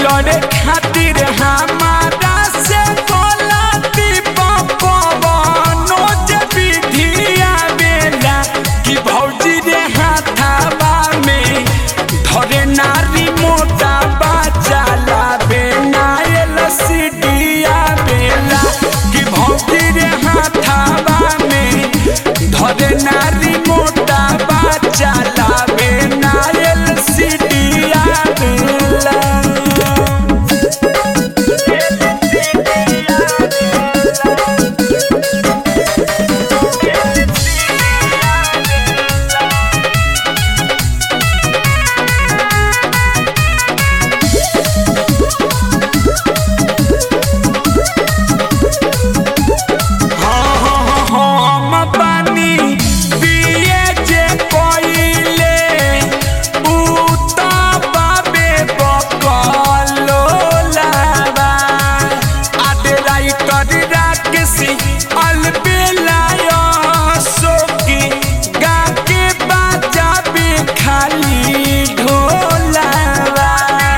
लड़े खातिर हमारा से गलती पवनो जे विधिया बेला कि भौजी रे हाथावा में धरे नारी मोटा बाचा लाबे नायल सिटिया बेला कि भौजी रे हाथावा में धरे नारी मोटा बाचा लाबे नायल सिटिया बेला हम पानी पिए जे कोइले उ त बाबे बकलो लाबा आडे राइटर राक्षसी अलबेलायो सोकी गाके बाजाबे खाली ढोलावा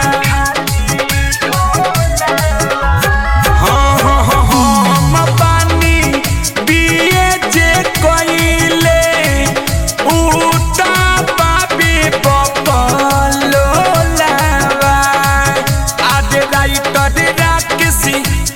हम पानी पिए जे कोइले उता पाबे बकलो लावा आडे राइटर राक्षसी